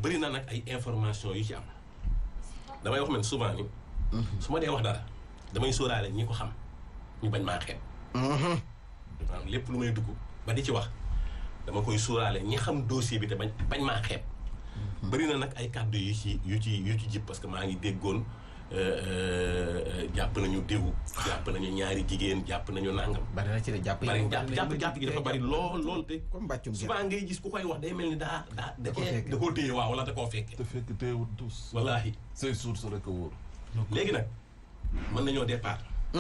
bëri na nag ay information yu ci am damay wax man souvent ni su ma dee wax dara damay sóoraale ñi ko xam ñu bañ maa xeeb maanaam lépp lu may dugg ba di ci wax dama koy sóoraale ñi xam dossier bi te bañ bañ maa xeeb bëri na nag ay kàddu yu ci yu ci yu ci jib parce que maa ngi déggoon jàpp nañu déwu jàpp nañu ñaari jigéen jàpp nañu nangam bari na ci de jàpp bari jàpp jàpp jàpp gi dafa bari lool lool te comme mbàccum souvent ngay gis ku koy wax day mel ni daa daa da Da koo cee fekke. da koo téye waaw wala da koo fekke te fekk teewul tous. wallaahi say source rek a wóor. léegi nag mën nañoo départ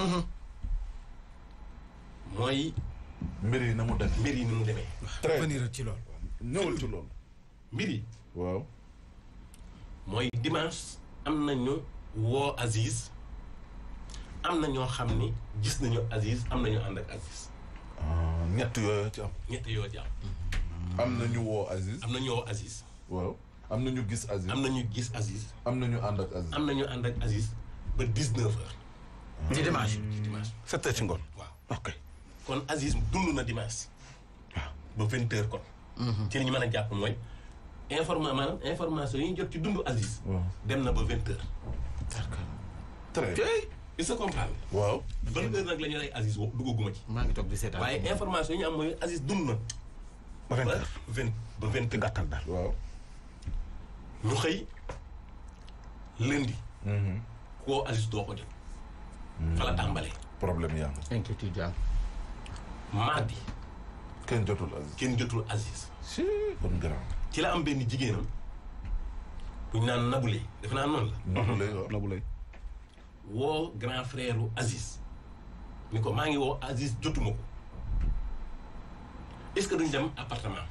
mooy mbir yi na mu def. mbir yi ni mu demee très venir ci loolu ñëwal ci loolu. mbir yi waaw. mooy dimanche am nañu woo Aziz am na ñoo xam ni gis nañu Aziz am nañu ànd ak Aziz ah ñett yooyu ci am. ñett yoo ci am am na ñu woo Aziz. am na ñu woo Aziz waaw am na ñu gis Aziz. am na ñu gis Aziz am na ñu ànd ak Aziz. am na ñu ànd ak Aziz ba 19 heures ci dimanche ci dimanche sept heures ci ngoon. waaw ok. kon Aziz dund na dimanche ba 20 heures kon ci li ñu mën a jàpp mooy informa maanaam information yi ñu jot ci dund Aziz waaw dem na ba 20 heures très bien. il se comprend waaw. ban heure nag la ñu rey Aziz wo duggaguma ci maa ngi toog di seetaan waaye information yi ñu am mooy Aziz dund na ba vingt ba heures. vingt ba vingt te gàttal daal. waaw. ñu xëy lundi Mhm. koo Aziz doo ko jot fa la tàmbalee problème yaa ngi. inquiétude yaa mardi kenn jotul Aziz. kenn jotul Aziz si kon grand. ci la am benn jigéenam bu ñu naan Naboulé defe naa noonu la Ndox lay wax. Nabou lay. woo grand frère u Aziz ni ko maa ngi woo Aziz jotuma ko est-ce que duñ dem appartement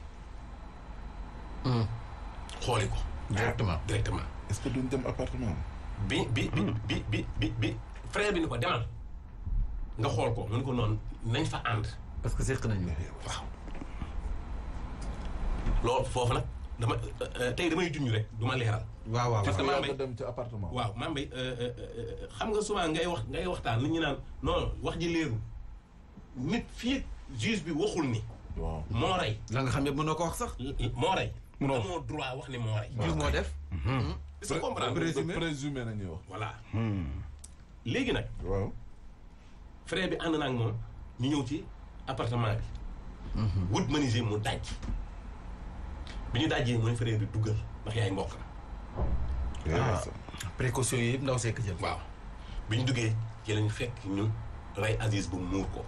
xooli ko directement directement est-ce que duñ dem appartement. bi bi bi bi bi bi bi frère bi ni ko demal nga xool ko mu ni ko noonu nañ fa ànd parce que seq nañu waaw loolu foofu nag dama tey damay junj rek du ma leeral waaw waaw Parce que waaw maa yaa ngi- dem ci appartement. waaw maa mbay xam nga souvent ngay wax ngay waxtaan nit ñi naan non wax ji leerul nit fii ak juge bi waxul ni waaw. moo rey la nga xam ne mënoo ko wax sax moo rey Munoo wax. amoo droit wax ni moo rey jiw moo def est-ce que comprendre présumé présumé nañuy wax. voilà léegi nag waaw. frère bi ànd na ak moom ñu ñëw ci appartement bi wut menuisier mu daj bi ñu dajjee mooy frère bi duggal ndax yaay mbokk na ah précaution yi yëpp ndaw sekk jël waaw bi ñu duggee ci lañ fekk ñu rey Aziz bu muur ko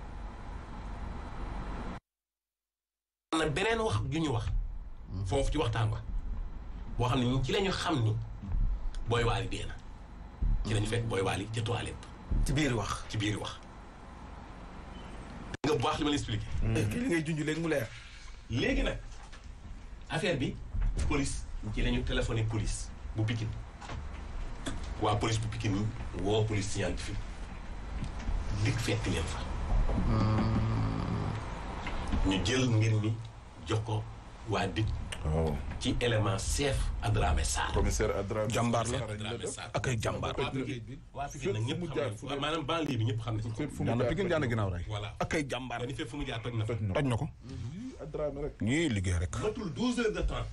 am na beneen wax ju ñu wax foofu ci waxtaan wa boo xam ne ñun ci la ñu xam ni booy waali dee na ci la ñu fekk booy waali ca toilette ci biir wax ci biir wax nga bu baax li ma la expliqué kii li ngay junj léegi mu leer léegi nag affaire bi police ci la ñu téléphoné police bu Pikine waa police bu Pikine woo police scientifique dik fekk leen fa ñu jël mbir mi jox ko waa dik waaw. ci élément chef Adramé Sarr commissaire Adra. Jàmbaar la. Adramé Sarr ak ay jàmbaar. waa Pikine waa Pikine nag fépp fu ñëpp mu xam jaar nañ fu ko ne. maanaam banlieue bi ñëpp xam nañ ko fépp fu mu jaan na jaar Pikine jaan na ginnaaw rey. voilà ak ay jàmbaar. dañu fépp fu mu jaar toj na fa toj na toj na ko. Yii, Adrame rek. ñii liggéey rek. matul douze heures de temps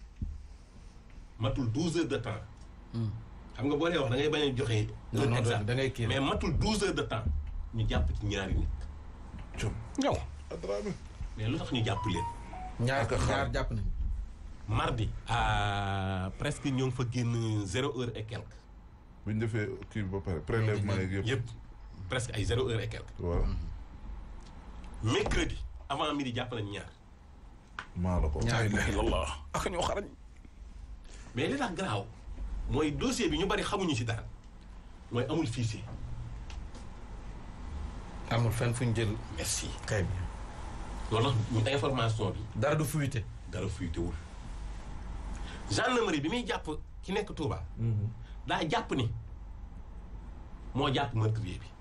matul douze heures de temps xam nga boo dee wax da ngay bañ a joxe Non, heure non, exacte da ngay kii mais matul douze heures de temps ñu jàpp ci ñaari nit Cum. ñëw. Adrame. mais lu tax ñu jàpp leen ñaar Ak a xaar. ñaar jàpp nañu mardi à presque ñoo ngi fa génn zéro heure et quelque bu ñu defee kii bi ba pare prélèvement yeeg yëpp. yëpp presque ay zéro heure et quelque waaw. mercredi avant midi jàpp nañ ñaar maa la ko. wax. ñaar la ilaha illallah. ak ñoo xarañ. mais li tax garaaw mooy dossier bi ñu bari xamuñu ci dara mooy amul fichier amul fenn fu ñu jël merci kay bi loolu tax ñu information bi dara du fuité dara fuitewul gendarmerie bi muy jàpp ki nekk Touba. daa jàpp ni moo jàpp meurtrier bi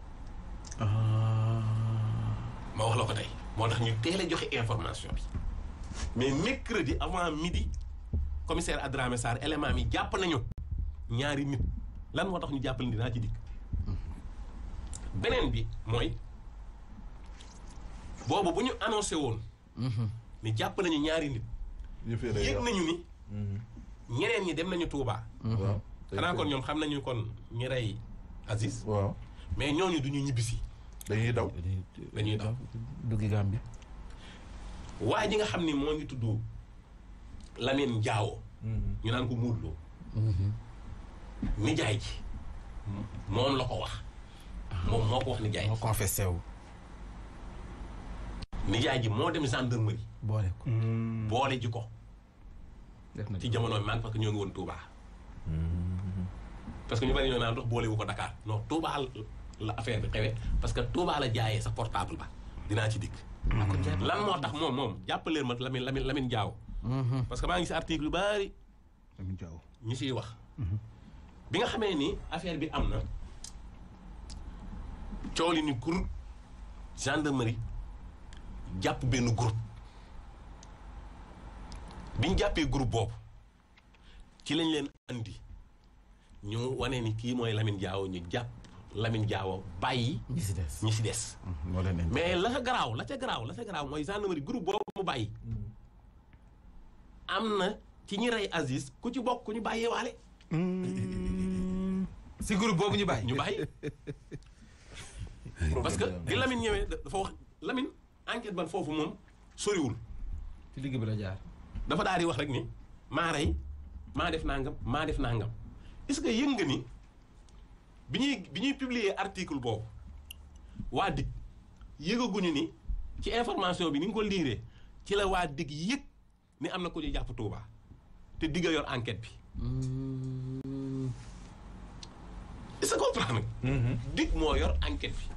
ma wax la ko tey moo tax ñu teel a joxe information bi mais mercredi avant midi commissaire Adramé Sarr élément mi jàpp nañu ñaari nit lan moo tax ñu jàppale ni dinaa ci dikk beneen bi mooy boobu bu ñu annoncé woon ni jàpp nañu ñaari nit yëfee day yëg yàqu. nañu ni ñeneen ñi dem nañu Touba. waaw xanaa kon ñoom xam nañu kon ñi rey Aziz. waaw mais ñooñu du ñu ñibbisi. dañuy daw dañuy daw. duggi Gàmbi waaye ji nga xam ni moo ngi tudd Lamine Diawo. ñu naan ko Modou Lo. nijaay ji. moom la ko wax. moom moo ko wax nijaay moo ji. confessé wu nijaay ji moo dem gendarmerie. boole ko boole ji ko def na ci jamono bi man parce que ñoo ngi woon Touba. parce que ñu bari ñoo naan dox boole wu ko Dakar non Touba la affaire bi xewee parce que Touba la jaayee sa portable ba dinaa ci dikk. lan moo tax moom moom jàppaleen ma Lamine Lamine Lamine Diawo. parce que maa ngi si article yu bari Lamine Diaw ñu siy wax. bi nga xamee ni affaire bi am na coow li ni kur gendarmerie jàpp benn groupe bi ñu jàppee groupe boobu ci lañ leen andi ñu wane ni kii mooy Lamine Diawo ñu jàpp Lamine Diawo bàyyi ñi si des ñi si des. moo leen indi mais la ca garaaw la ca garaaw la ca garaaw mooy gendarmerie groupe boobu mu bàyyi. am na ci ñi rey Aziz ku ci bokk ku ñu bàyyee waale. si groupe boobu ñu bàyyi ñu bàyyi parce que di Lamine ñëwee dafa wax Lamine enquête ban foofu moom soriwul ci digg bi la jaar dafa daal di wax rek ni maa rey maa def nangam maa def nangam est-ce que yëg nga ni bi ñuy bi ñuy publier article boobu waa dig yëgaguñu ni ci information bi ni nga ko liiree ci la waa dig yëg ni am na ko ñu jàpp Touba te digga yor enquête bi est-ce que comprendre nga dig moo yor enquête bi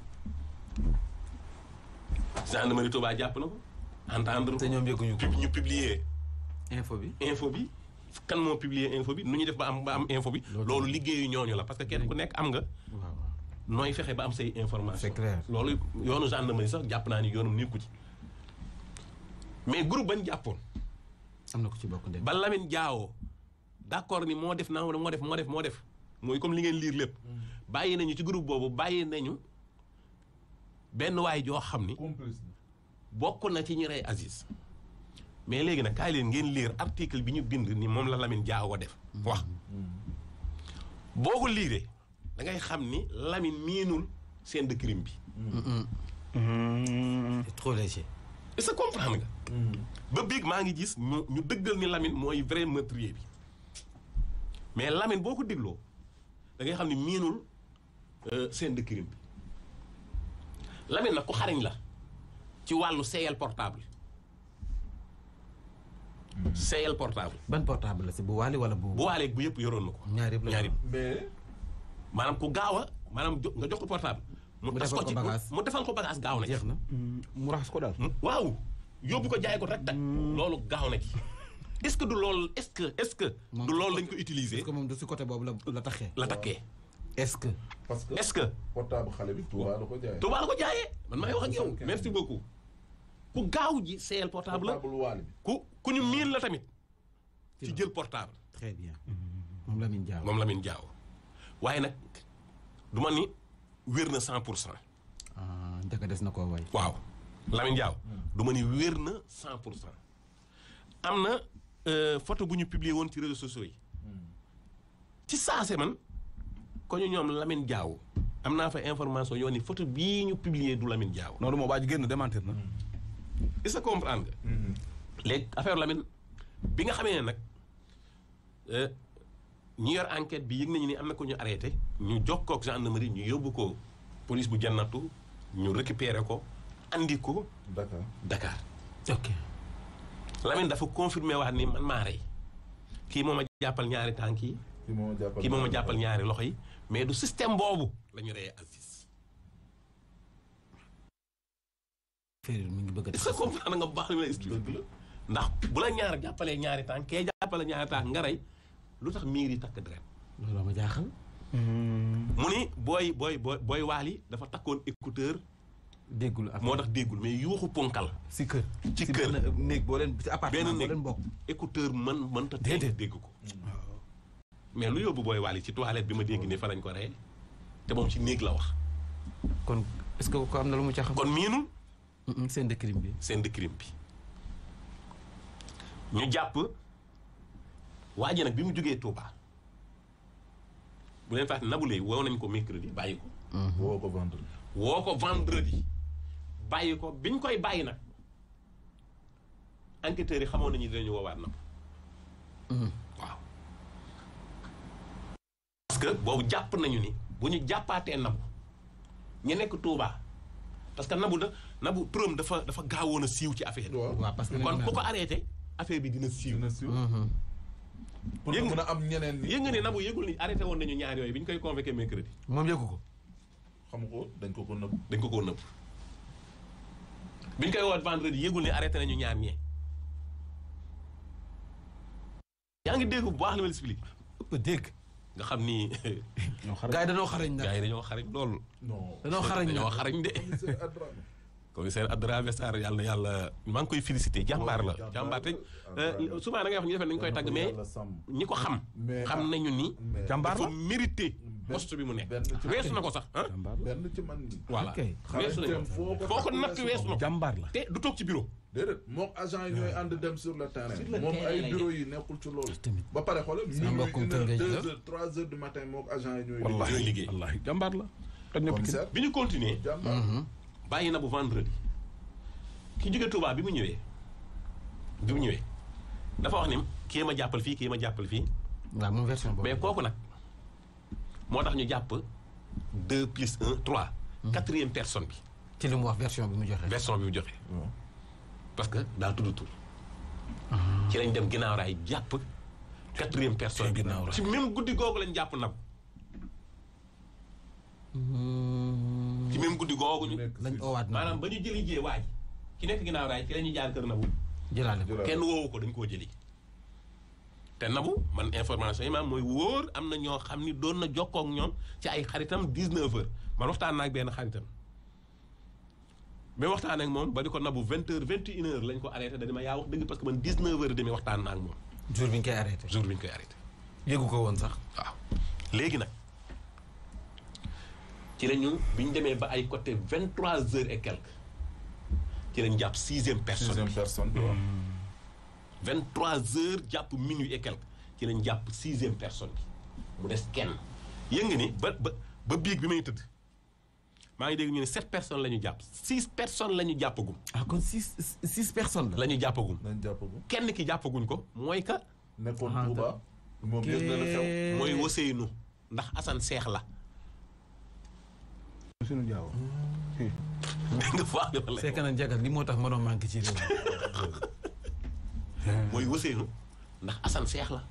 gendarmerie Touba jàpp na ko entendre te ñoom yëguñu ko ko ñu publier info bi info bi kan moo publier info bi nu ñu def ba am ba am info bi loolu liggéeyu ñooñu la parce que kenn ku nekk am nga waaw waaw nooy fexe ba am say information C'est clair. loolu yoonu gendarmerie sax jàpp naa ni yoonum nekku ci mais groupe bañ jàppoon am na ko ci bokk ndem ba Lamine Diawo d'accord ni moo def naa moo def moo def moo def mooy comme li ngeen liir lépp bàyyi nañu ci groupe boobu bàyyi nañu benn waay joo xam ni complice bokk na ci ñi rey Aziz mais léegi nag kaay leen ngeen lire article bi ñu bind ni moom la Lamine Diawo def wax boo ko liiree da ngay xam ni Lamine miinul scène de crime bi c'est trop léger est-ce que comprendre nga ba biig maa ngi gis ñu ñu dëggal ni Lamine mooy vrai meurtrier bi mais Lamine boo ko dégloo da ngay xam ni miinul euh, scène de crime bi Lamine nag ku xariñ la ci wàllu seeyal portable seeyal portable ban portable la si bu waali wala bu bu waaleeg bu yëpp yoroon na ko ñaar yëpp la ñaar yëpp mais maanaam ku gaaw a maanaam jo- nga jox ko portable mu Mu tas defal ko ko ci bagage. mu defal ko bagage gaaw na ci jeex na mu raxas ko daal. waaw yóbbu ko jaay ko rek tak loolu gaaw na ci est-ce que du loolu est-ce que est-ce que Moom du loolu lañ ko utiliser est-ce que moom du si côté boobu la la taxee la takkee est-ce que parce que est-ce que portable xale bi Touba la ko jaayee. Touba la ko jaayee man maay wax ak yow Soixante-quinze. merci beaucoup ku gaaw ji seel portable la portable waali bi. ku ku ñu miin la tamit ci jël portable très bien moom Lamine Diaw moom Lamine Diaw waaye nag du ma ni wér na cent pour cent ah njëkk des na koo way waaw Lamine Diaw du ma ni wér na cent pour cent am na euh, photo bu ñu publier woon ci réseaux sociaux yi ci saase man ko ñu ñoom Lamine Diaw am naa fa information yoo ni photo bii ñu publier du Lamine Diaw noonu moo waa ji génn démentir na. est-ce que comprendre nga léegi affaire Lamine bi nga xamee ne nag euh, ñi yor enquête bi yëg nañu ni am na ko ñu arrêté ñu jokkoo ak gendarmerie ñu yóbbu ko police bu jannatu ñu récupérer ko andi ko Dakar. Dakar ok Lamine dafa confirmé waat ni man maa rey kii moo ma jàppal ñaari tànk yi kii moo ma jàppal kii moo ma jàppal ñaari loxo yi mais du système boobu la ñu reyee Aziz Feril mi ngi bëgg a est-ce que comprendre nga bu baax li ma lay expliqué dëgg la. ndax bu la ñaar jàppalee ñaari tànk kee jàppale ñaari tànk nga rey lu tax miir yi takk deret loolu ma jaaxal mu ni booy booy booy booy waali dafa takkoon écouteur déggul ak moo tax déggul mais yuuxu ponkal si kër ci si kër. benn néeg boo leen si appartement benn boo néeg leen bokk écouteur mën mënta tey Déedéet. dégg ko mais lu yóbbu booy waali ci toilette bi ma dégg ni fa lañ ko rey te moom ci néeg la wax kon est-ce que ko am na lu mu ca xam kon miinul seen de crime bi scène de crime bi ñu jàpp waa ji nag bi mu jógee Touba bu leen fàtte Nabou Leye woo nañ ko mercredi bàyyi ko woo ko vendredi. woo ko vendredi bàyyi ko biñ koy bàyyi nag enquêteurs yi xamoon nañu dinañu woowaat Nabou waaw parce que boobu jàpp nañu ni bu ñu jàppaatee Nabou ñu nekk Touba parce que Nabou da Nabou turam dafa dafa gaawoon a siiw ci affaire bi waaw waaw parce que kon ku ko arrêté affaire bi dina siiw dina siiw. pour Yëg nga nga- mën a am ñeneen ñi. yëg nga ne Nabou yëgul ni arrêté woon nañu ñaar yooyu bi ñu koy convoqué mercredi moom yëgu ko xam ko dañ ko ko nëbb. dañ ko koo nëbb bi ñu koy woot vendredi yëgul ni arrêté nañu ñaar ñee yaa ngi dégg bu baax li ma la expliqué ëpp dégg nga xam ni ñoo xare gars yi dañoo xarañ nag gars yi dañoo xarañ loolu non. dañoo xarañ dañoo nag xarañ de commissaire Adrame. commissaire Adrame Sarr yàlla na yàlla maa ngi koy félicité jàmbaar la Jàmbaar jàmbaar te la. euh, souvent da ngay wax ñu defee nañu koy tàgg mais Yàlla sàmm. ñi ko xam Mais xam ah, nañu ni mais jàmbaar dafa la mérité poste bi mu nekk benn ci weesu na ko sax ah jàmbaar la benn ci man nii. voilà Ok. weesu na xarañteem ko foo ko foo ko takk natt weesu na ko jàmbaar la te du toog ci bureau déedéet moom agent yi ñooy ànd dem sur le terrain. Sur le moom terrain ay lay bureau yi nekkul ci loolu. tamit ba pare xoolal Sama minuit mbokkum une kër heure ngay deux jël. heures trois heures du matin moom agent yi ñooy. wallahi ñooy liggéey. wallahi jàmbaar la toj na Pikine commissaire bi ñu continuer jàmbaar. bàyyi na bu vendredi ki jóge Touba bi mu ñëwee bi mu ñëwee dafa wax ni kii ma jàppal fii kii ma jàppal fii waaw moom version boobu mais kooku nag moo tax ñu jàpp deux plus un trois quatrième personne bi ci li mu wax version bi mu joxe version bi mu joxe waaw. parce que daa tudd tur ci lañ dem ginnaaw raay jàpp quatrième personne bi ginnaaw raay. ci même guddi googu lañ jàpp nag ci même guddi googu ñu nekk lañ si- oowaat na maanaam ba ñu jëli jee waaj ki nekk ginnaaw raay ci la ñuy jaar kër Nabou jëlaale ko jëlaat. kenn woowu ko dañ koo jëli te Nabou man information yi maam mooy wóor am na ñoo xam ni doon na jokkoo ak ñoom ci ay xaritam 19 heures man waxtaan naa ak benn xaritam mais waxtaan ak moom ba di ko Nabou 20 heures 21 heures lañ ko arrêté da di ma yaa wax dëgg parce que man 19 heures demi waxtaan naa ak moom jour bi ñu koy arrêté jour bi ñu koy arrêté yëgu ko woon sax waaw léegi nag ci la ñu bi ñu demee ba ay côté 23 heures et quelques ci lañ jàpp sixième personne sixième personne bi waaw. 23 heures jàpp minuit et quelque ci lañ jàpp sixième personne bi mu des kenn yëg nga ni ba ba ba biig bi may tëdd maa ngi dégg ñu ne sept personnes la ñu jàpp six personnes la ñu jàppagum ah kon six six personnes la la ñu jàppagum nañ jàpp ko. kenn ki jàppaguñ ko mooy ka nekkoon Ah, Touba. moom yëg na la xew. mooy Ousseynou ndax Assane Seex la suñu jaaw dégg nga faa li ma lay c'est que wax. nag jagal li moo tax ma doon manqué ci réew mi mooy Ousseynou ndax Assane Seex la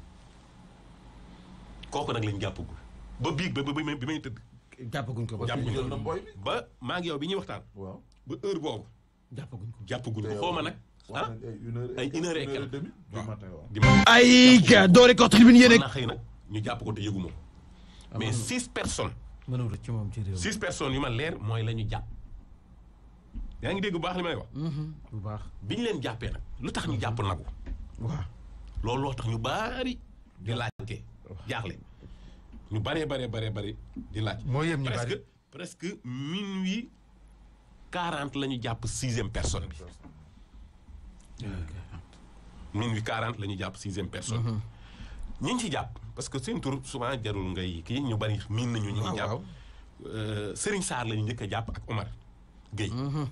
kooku nag lañ jàppagul ba biig ba ba bi may bi may tëdd jàppaguñ ko ba Jàpp- jël na mboy bi. ba maa ngi yow bi ñuy waxtaan waaw. ba heure boobu jàppaguñ ko jàppaguñ te ko yow xaw ma nag wax ah nañ ay une heure ay une heure et quelques. demi du waaw. matin waaw. di ma ay ca doore ko tribune yéen mën naa xëy nag ñu jàpp ko te yëgu ma ko mais six personnes mënul rëcc ci moom ci réew mi six personnes yu ma leer mooy la ñu jàpp yaa ngi dégg bu baax li may wax bu baax bi ñu leen jàppee nag lu tax ñu jàpp nagu waaw loolu loo tax ñu baari di laajte jaaxle ñu baree baree baree bari di laaj moo yem ñu presque bari presque minuit quarante la ñu jàpp sixième personne bi minuit quarante la ñu jàpp sixième personne ñi ñu ci jàpp parce que seen tur souvent jarul ngay kii ñu bari miin nañu ñi waaw ñu jàpp waaw Euh, Serigne Sarr la ñu njëkk a jàpp ak Omar Gueye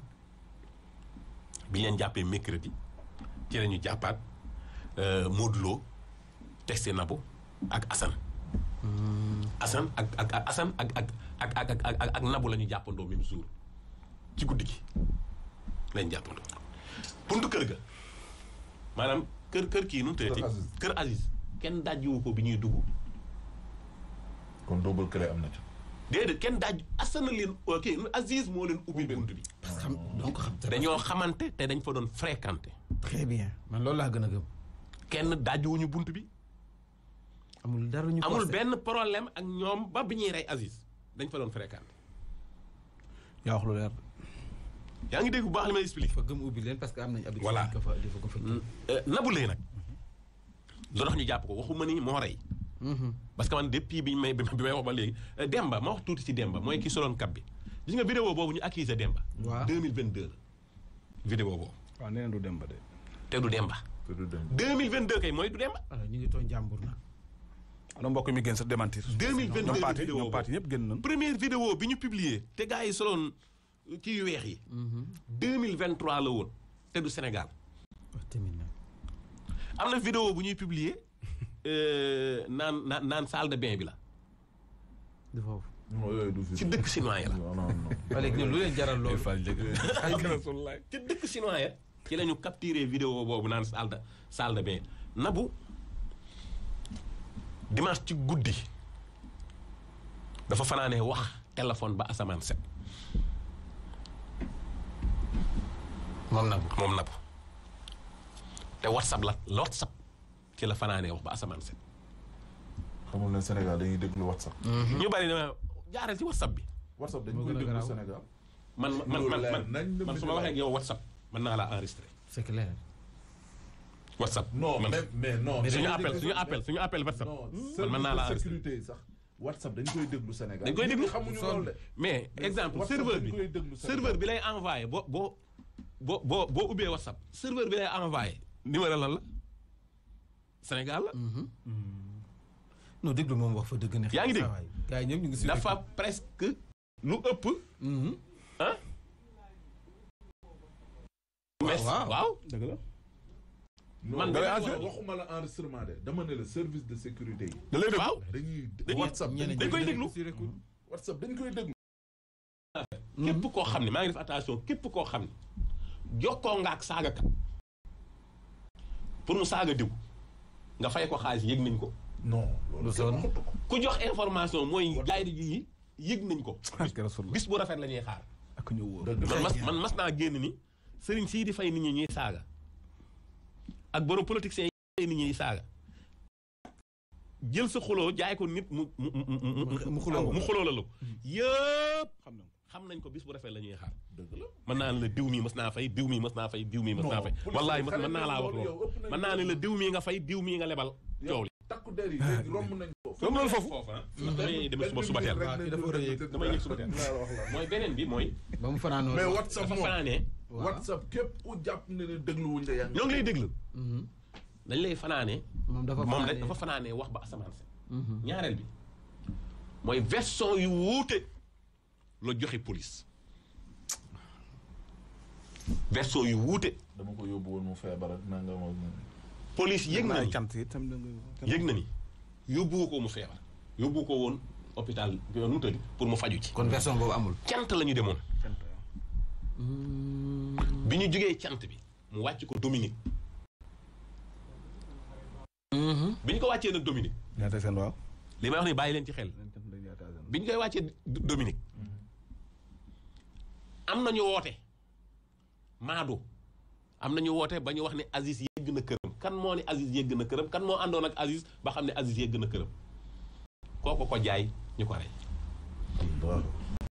bi ñu leen jàppee mercredi ci la ñu jàppaat euh, Modou Lo testé Nabou ak Assane Assane ak ak ak Assane ak ak ak ak ak ak ak Nabou la ñu jàppandoo même jour ci guddi gi lañ jàppandoo buntu kër ga maanaam kër kër kii nu mu tëddee Kër Aziz. kër Aziz kenn dajjiwu ko bi ñuy dugg kon double clé am na ci. déedéet kenn daaj Assane leen ok Aziz moo leen ubbi bunt bi xam donc xam dañoo xamante te dañ fa doon fréquenté très bien man loolu laa gën a gëm kenn dajjuwuñu bunt bi amul dara ñu amul forcé. benn problème ak ñoom ba bi ñuy rey Aziz dañ fa doon fréquenté yaa wax lu leer yaa ngi dégg bu baax li may expliqué. fa gëm ubbi leen parce que am nañ habitude Voilà. di ko fa di ko fa Nabou Leye nag lu tax ñu jàpp ko waxuma ni moo rey parce que man depuis bi may bi may wax ba léegi euh, Demba ma wax tuuti ci Demba mooy ki soloon kab bi gis nga vidéo boobu ñu accusé Demba Waaw. 2022 la vidéo boobu waaw nee na du dem ba de te du Demba te du dem. 2022 kay mooy du dem alors ñu ngi tooñ jàmbur nag. ana mbokk mi génn sa démentir 2022 ñoom paati vidéo ñoom paati ñëpp génn nañ première vidéo bi ñu publier te gars yi soloon kii yu weex yi 2023 la woon te du Sénégal wax tamit nag. am na vidéo bu ñuy publier euh, naan naan naan salle de bain bi la du foofu. non yooyu du fi. ci dëkk chinois yi la non non non. waa léegi ñun lu leen jaral loolu. ci dëkk chinois ya ci la ñu capturé vidéo boobu naan salle de salle de bain nabu dimanche ci guddi dafa fanaanee wax téléphone ba asamaan set moom nag. moom nabu te whatsapp la whatsapp ci la fanaanee wax ba asamaan set xamul ne Sénégal dañuy déglu WhatsApp. ñu bari dama jaaral ci whatsapp bi WhatsApp dañ Moo koy gën a déglu garaaw. Sénégal. man man Loolu man leer man nañ la man su ma waxee ak yow whatsapp mën naa laa enregistré c'est clair. whatsapp non man mais mais non. suñu dañuy appel déglu- suñu appel suñu appel whatsapp non man mën naa laa service de enregistré sécurité yi sax WhatsApp dañ koy déglu Sénégal. Dañ koy Nit ñi déglu. xamuñu Sonn. loolu de. mais exemple WhatsApp serveur dañ bi koy déglu Sénégal. serveur bi lay envoyé boo boo boo boo boo ubbee whatsapp serveur bi lay envoyé numéro lan la Sénégal la non déglu moom wax fa dëgg ne. Yaa ngi dégg? saa waay. gars yi ñëpp ñu ngi si. dafa presque lu ëpp ah mais waaw. waaw dëgg la non Man da de- lay waxuma la enregistrement de dama ne la service de sécurité yi. da lay dégg waaw dañuy Dañuy- WhatsApp ñeneen dañ ñi koy ñu déglu. nekk sur écoute. WhatsApp dañ koy déglu. képp koo xam ne maa ngi def attention képp koo xam ne jokkoo nga ak saagakat pour mu saaga diw nga fay ko xaalis yëg nañ ko non Lu loolu sonn. kenn waxatu ko. ku jox information mooy gaay yi yëg nañ ko ak rasulullah bis bu rafet la ñuy xaar ak ñëw wóor dëgg man la. mas man mas naa génn ni sëriñ sii di fay nit ñi ñuy saaga ak borom politiciens yi fay nit ñi ñuy saaga jël sa xuloo jaay ko nit mu mu mu mu mu xuloo mu xuloo la lu yëpp xam na xam nañ ko bis bu rafet la ñuy xaar dëgg la. mën naa ne la diw mii mës naa fay diw mii mës naa fay diw mii mës naa Non, fay police wallaay bi mës mën naa laa wax loolu loolu yow ëpp nañ mën naa ne la loolu. diw mii nga fay diw mii nga lebal coow li takku der yi léegi romb nañ ko. comme loolu foofu damay dem suba suba teel waaw, kii dafa war a yëg. damay yëg suba teel mooy beneen bi mooy ba mu fanaanoo. mais WhatsApp dafa moom fanaanee waaw. WhatsApp képp ku jàpp ne ne dégluwuñ la yaa ngi. ñoo ngi lay déglu Mhm. dañ lay fanaanee moom dafa moom fanaanee. dafa fanaanee wax ba asamaan set Mhm. ñaareel bi mooy version yu wuute la joxe police version yu wuute dama ko yóbbu woon mu feebar ak nangam ak nangam. police yëg na ay ni cant yi tam da nga yëg na ni yóbbu ko mu feebar yóbbu ko woon hôpital nu mu tëdd pour mu faju ci kon version boobu amul. cant la ñu demoon cant bi ñu jógee cant bi mu wàcc ko Dominique bi ñu ko wàccee nag Dominique ñaata seen waaw li may wax ni bàyyi leen ci xel cant dañ ñaata seen bi ñu koy wàccee D- Dominique am nañu woote Maado am nañu woote ba ñu wax ne Aziz yëgg na këram kan moo ne Aziz yëgg na këram kan moo àndoon ak Aziz ba xam ne Aziz yëgg na këram kooku ko jaay ñu ko rey waaw.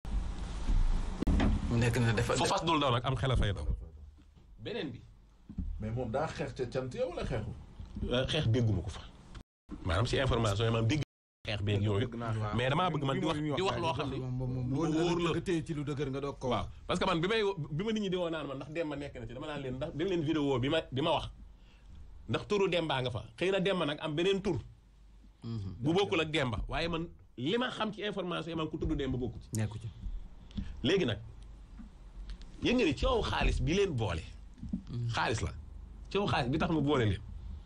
mu nekk na dafa. fo fas dul daw nag am xel a fay daw beneen bi mais moom daa xeex ca cant yow wala xeexu. euh, xeex dégguma ko fa maanaam si information yi maanaam dégg xeex beeg yooyu dëgg naa waaw. mais damaa bëgg man di wax Bi muy di wax wax loo xam ne moom moom moom lu wóor ma wóor la la nga téye ci lu dëgër nga doog ko waaw parce que man bi may bi ma nit ñi di woo naan ma ndax Demba nekk na ci dama naan leen ndax dem leen vidéo bi ma bi ma wax ndax turu Demba nga fa xëy na Demba nag am beneen tur bu bokkul ak Demba waaye man li ma xam ci information yi man ku tudd Demba bokku ci nekku ci. léegi nag yëg nga ni coow xaalis bi leen boole xaalis la coow xaalis bi tax mu boole leen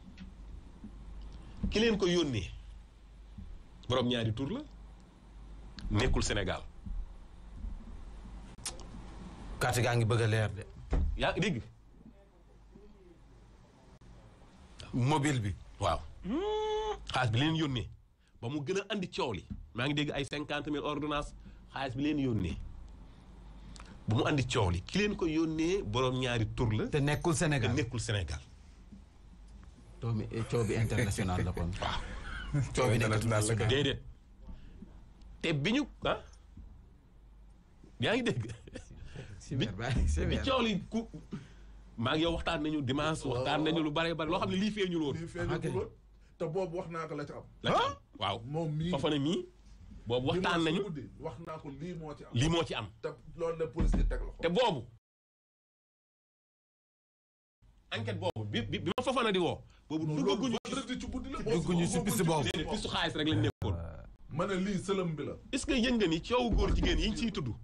ki leen ko yónnee borom ñaari tur la nekkul Sénégal carte gaa ngi bëgg a leer de. yaa ngi dégg mobile bi. waaw xaalis bi leen yónnee ba mu gën a andi coow li maa ngi dégg ay cinquante mille ordonnance xaalis bi leen yónnee ba mu andi coow li ki leen ko yónnee borom ñaari tur la te nekkul te Sénégal. nekkul Sénégal coow bi coow bi international la kon. waaw coow bi nekkatul international la Sénégal. déedéet te bi ñu ah yaa ngi dégg Sévère bàyyi bi sévère. coow li ku maa ngi yow waxtaan nañu dimanche waxtaan nañu lu bare bare loo xam ne lii feeñul woon lii feeñu ok. ko woon te boobu wax naa ko la ci am. la ci am waaw moom mii. foofa ne mii boobu waxtaan dimanche nañu guddi wax naa ko lii moo ci am. lii moo ci am te loolu la police yi teg la te ko. boobu enquête boobu bi bi bi ma Fofana di woo. boobu loolu duggaguñu vendredi ci guddi la. dugguñu si piste boobu. déedéet pistu xaalis rek lañ nekkoon. ma ne lii sëlëm bi la. est-ce que yëg nga ni coowu góor jigéen yi ñu ciy tudd.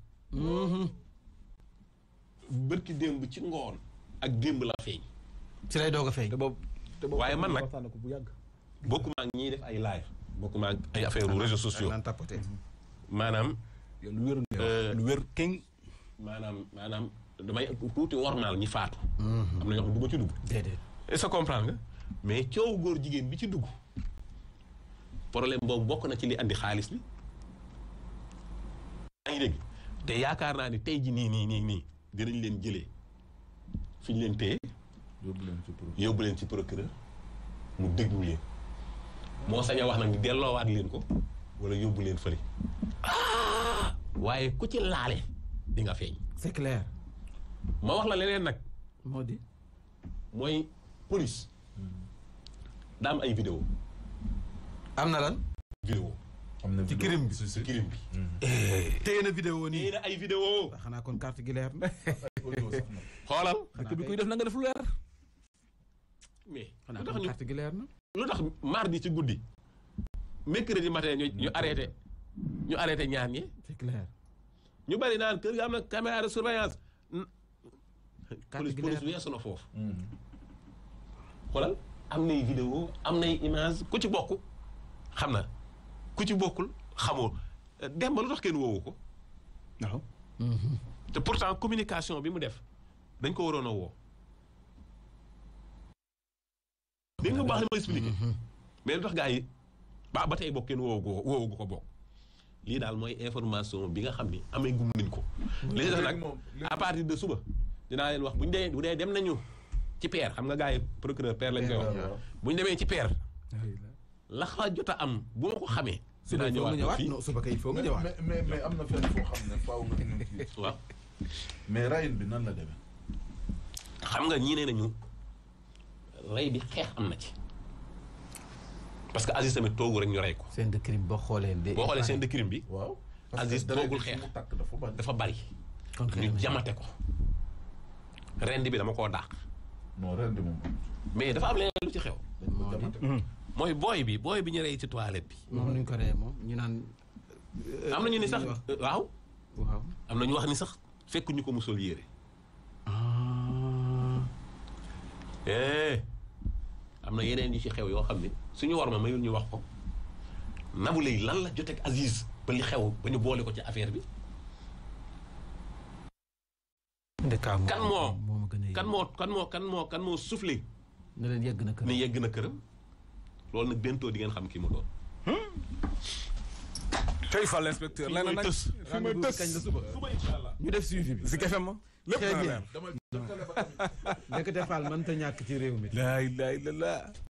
bërki démb ci ngoon ak démb la feeñ. ci lay doog a feeñ. te boobu te boobu Waaye man nag- waxtaan na ko bu yàgg. bokkuma ak ñiy def ay live. bokkuma ak ay affaire réseaux sociaux. naan tapoté. maanaam yow lu wér nga Euh, wax lu wér king maanaam maanaam damay tuuti wormaal ñi faatu. am na ñoo xam ne du ma ci dugg. déedéet. est-ce que comprendre nga mais coowu góor jigéen bi ci dugg problème boobu bokk na ci li andi xaalis bi yaa ngi dégg te yaakaar naa ni tey ji nii nii nii nii dinañ leen jëlee fi ñu leen téye yóbbu leen ci pro. yóbbu leen ci procureur mu déglu leen moo sañ a wax nag ni delloowaat leen ko wala yóbbu leen fële waaye ku ci laale di nga feeñ c'est clair. ma wax la leneen nag moo di. mooy police daa am ay vidéo am na lan. vidéo am na ci vidéo. crime bi. si si crime bi téye na vidéo nii nii. na ay vidéo xanaa kon carte gi leer na. audio sax na. xoolal xanaa bi kuy def na nga def lu leer mais xanaa lu tax kon ñu carte gi leer na. lu tax mardi ci guddi mercredi matin ñu ñu arrêté ñu arrêté ñaar ñi c'est clair. ñu bari naan kër ga am na caméra de surveillance n- Carte police gi police leer. weesu na foofu Mhm. xoolal am nay vidéo am nay image ku ci bokk xam na ku ci bokkul xamoo dem ba lu tax kenn woowu ko waaw te pourtant communication bi mu def dañ ko waroon a woo dégg nga bu baax li ma expliqué mais lu tax gars yi ba ba tey bokk kenn woowu ko woowu ko bokk lii daal mooy information bi nga xam ni amee gum nañ ko li des nag moom li- à partir de suba dinaa leen wax bu ñu dee bu dee dem nañu ci peer xam nga gars yi procureur peer lañ koy wax waaw. bu ñu demee ci peer la xa jot a am bu ma ko xamee suba dinaa il faut nga ñëwaat ñëwaat fii non suba kay il faut nga mais ñëwaat. mais mais mais am na fenn foo xam ne faaw nga ñëw ci. waaw mais rayin bi nan la demee. xam nga ñii nee nañu rey bi xeex am na ci parce que Aziz tamit toogu rek ñu rey ko scène de crime boo xoolee. de boo xoolee scène de crime bi waaw. Aziz deret toogul bi fi xeex. mu takk dafa bari. dafa bari kon xëy ñu na jamate ko rend bi dama koo dàq non ren di moom. mais dafa am leneen lu ci xew dañ ko Moo di- jamate. mooy booy bi booy bi ñu rey ci toilette bi moom nuñ ko reyee moom ñu naan. am na ñu ni sax li ñuy wax. waaw waaw. am na ñu wax ni sax fekk ñu ko musol yére ah. eh am na yeneen yu ci xew yoo xam ne suñu war ma mayul ñu wax ko Nabou Leye lan la joteeg Aziz ba li xew ba ñu boole ko ci affaire bi ndekaam kan moo moo ma gën a kan moo kan moo kan moo kan moo soufflé ne leen yegg na kër. ni yegg na këram loolu nag bientôt di ngeen xam ki mu doon tey fal inspecteur Fii leneen mooy nag tës. fi may tës kañ la suba. ñu def suivi bi. si FM ma lépp Très na bien. leer dama jëkkale ba tamit. Ndekete Fall mënta ñàkk ci réew mi. laa ilaaha illallaah